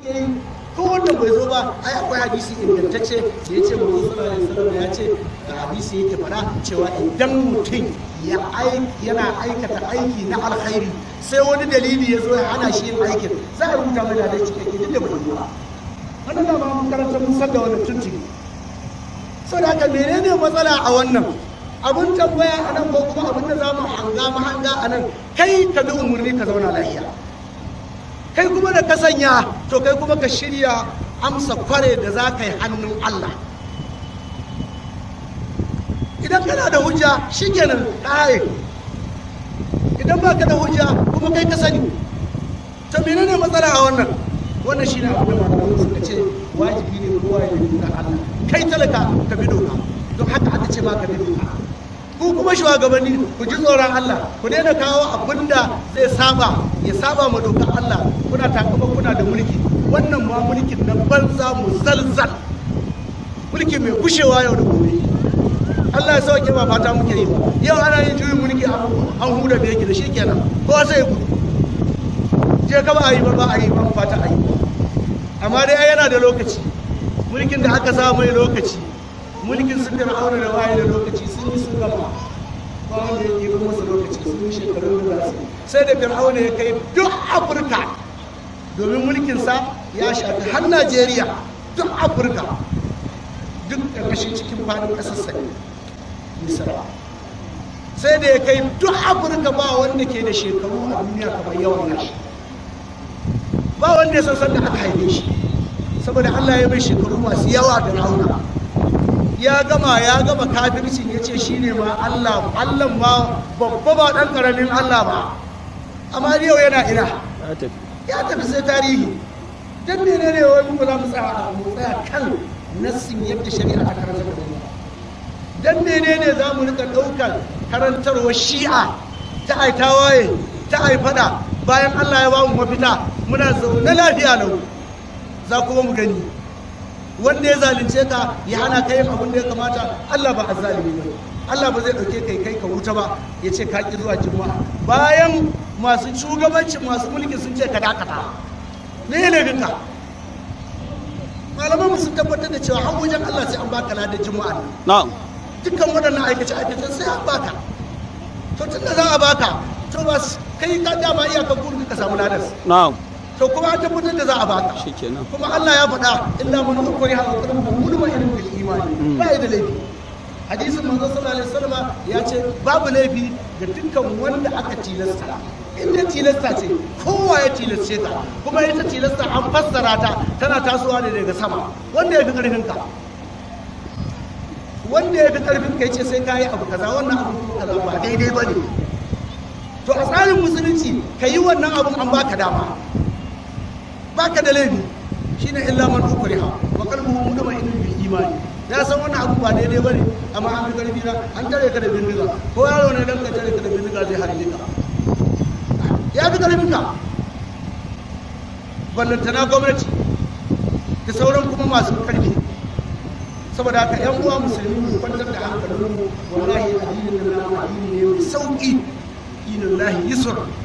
suke yi ko wanda bai zo ba ai akwai hadisi ingantacce da ya ce manzo sallallahu alaihi wasallam ya ce da hadisi yake fara cewa idan mutum ya yana aikata aiki na alkhairi sai wani dalili ya zo ya hana shi yin aikin za a rubuta mai da cikakke duk da bai yi ba wannan da ba mun karanta mun san da wannan tuntuni saboda haka menene matsala a wannan abun tambaya a nan ko kuma abin da za mu hanga mahanga a nan kai ka bi umarni ka zauna lafiya kai kuma da ka sanya to kai kuma ka shirya amsa kware da za ka yi hannun Allah idan kana da hujja shi kenan ƙaye idan ba ka da hujja kuma kai ka sani to menene matsala a wannan wannan shi ne abin da malamai suka ce wajibi ne kowa ya bi dokar Allah kai talaka ka bi doka don haka aka ce ma ka bi doka ku kuma shugabanni ku ji tsoron Allah ku daina kawo abin da zai saba ya saba ma dokar Allah kuna takama kuna da mulki wannan ma mulkin na banza mu zalzal mulki mai gushewa yau da gobe Allah ya sauke ba fata muke yi ba yau ana yin juyin mulki an huda da yake da shi kenan ko sai gudu je ka ba a yi ba ba a yi ba fata a yi amma dai yana da lokaci mulkin da aka sa mai lokaci mulkin sun fir'auna da waye da lokaci sun yi sun gama ba wanda ya ɗiba masa lokaci sun yi shekarun da su sai da fir'auna ya kai duk afirka domin mulkinsa ya shafi har najeriya duk afirka duk ƙarƙashin cikin faɗin ƙasar sa misra sai da ya kai duk afirka ba wanda ke da shekaru a duniya kamar yawan nashi ba wanda ya san sanda aka haife shi saboda allah ya bai shekaru masu yawa da rauna ya gama ya gama kafircin ya ce shi ne ma Allah Allah ma babba ba ɗan ƙaramin Allah ba amma yau yana ina ya tafi sai tarihi don ne ne wai mu za mu tsaya mu tsaya kan nassin yadda shari'a ta karanta da mu don ne ne za mu rika ɗaukar karantarwar shi'a ta ai tawaye ta ai fada bayan Allah ya ba mu mafita muna zaune lafiya lau za kuma mu gani wanda ya zalunce ka ya hana ka yin abin da ya kamata Allah ba azzalimi ba Allah ba zai dauke kai kai ka wuta ba ya ce ka ki zuwa juma'a bayan masu shugabancin masu mulki sun ce ka dakata me ne ginka malaman sun tabbatar da cewa har wajen Allah sai an baka ladan juma'a na'am dukkan waɗannan aikace aikace sai an baka to tunda za a baka to ba kai ka dama iyakar gurin ka samu ladan na'am to kuma an tabbatar da za a baka shikenan kuma Allah ya faɗa illa man ukuri ha qalbu mudma ilmin bil imani ba da laifi hadisin manzo sallallahu alaihi wasallam ya ce babu laifi ga dukkan wanda aka tilasta inda tilasta ce kowa ya tilasce ta kuma ita tilasta an fassara ta tana tasowa ne daga sama wanda ya fi karfin ka wanda ya fi karfin ka yace sai kayi abu kaza wannan abu kaza ba daidai bane to a tsarin musulunci ka yi wannan abun an baka dama baka da laifi shine illa man ukriha wa qalbuhu mutma'innun bil imani ya san wannan abu ba daidai bane amma an fi karfi na an tare ka da bindiga ko yaro ne dan ka tare ka da bindiga zai harbe ka ya fi karfin ka ballantana gwamnati da sauran kuma masu karfi saboda haka yan uwa musulmi mu kwantar da hankalin mu wallahi addinin nan addini ne mai sauki dinin lahi yusra